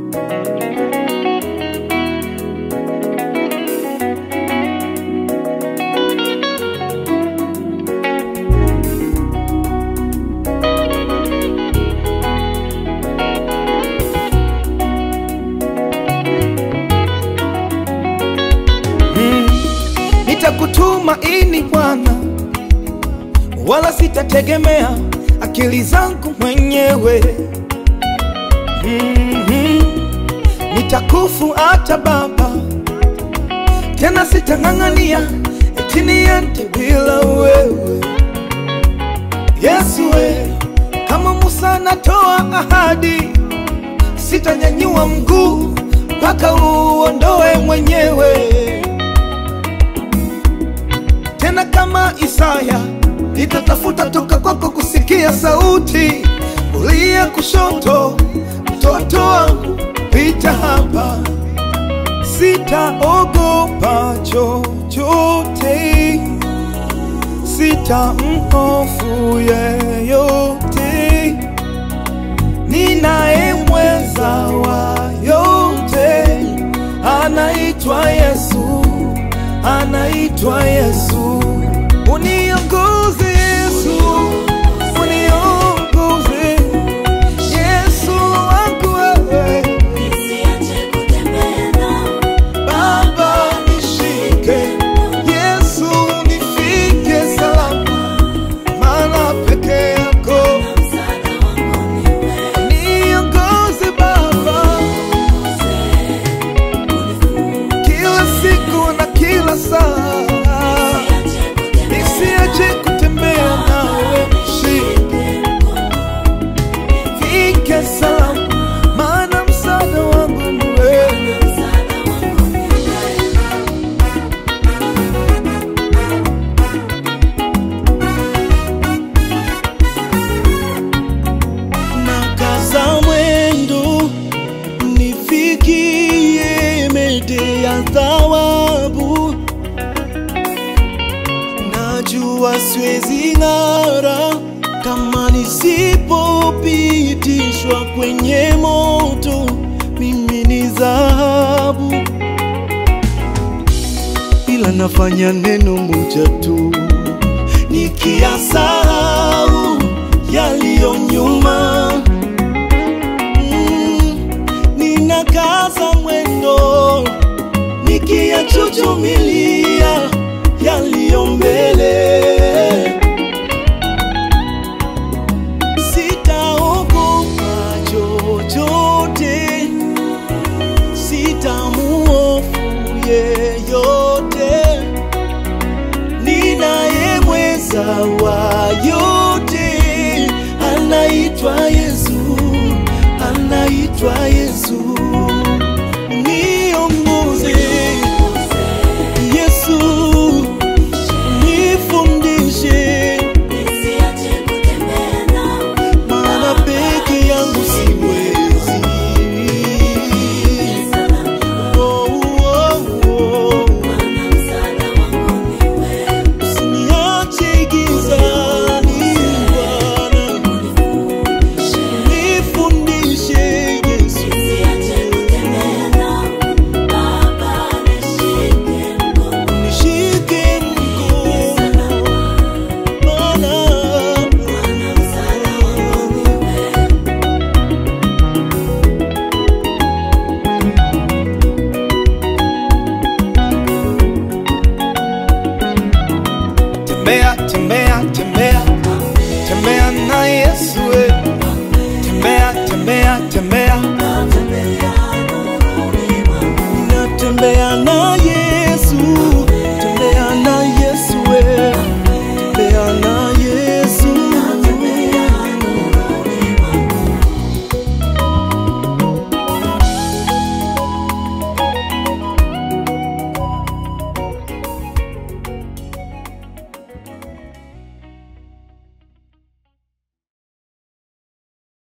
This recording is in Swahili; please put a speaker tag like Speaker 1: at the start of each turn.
Speaker 1: Nitakutumaini Bwana, wala sitategemea akili zangu mwenyewe. Mhm. Nitakufuata Baba, tena sitang'ang'ania eti niende bila wewe. Yesu we, kama Musa natoa ahadi, sitanyanyua mguu mpaka uondoe mwenyewe tena kama Isaya nitatafuta toka kwako kusikia sauti, uliye kushoto, mtoto wangu, pita hapa, sitaogopa chochote, sitamhofu yeyote, ninaye mweza wa yote, anaitwa Yesu anaitwa Yesu. Uniongoze Yesu, uniongoze Yesu wangu wewe,
Speaker 2: Nisiache kutembea nao,
Speaker 1: Baba nishike, Yesu nifike salama, maana peke yako
Speaker 2: msaada wangu ni wewe.
Speaker 1: niongoze Baba, kila siku na kila saa, nisiache kutembea nawe, shike fike salama, maana msaada wangu ni wewe.
Speaker 3: Nakaza mwendo nifikie mede ya thawabu. Najua siwezi ng'ara kama nisipopitishwa kwenye moto, mimi ni dhahabu, ila nafanya neno moja tu nikiyasahau yaliyo nyuma. Mm, ninakaza mwendo nikiyachuchumilia yaliyo mbele. Sitaogopa chochote, sitamuofu yeyote ninaye mweza wa yote, anaitwa Yesu.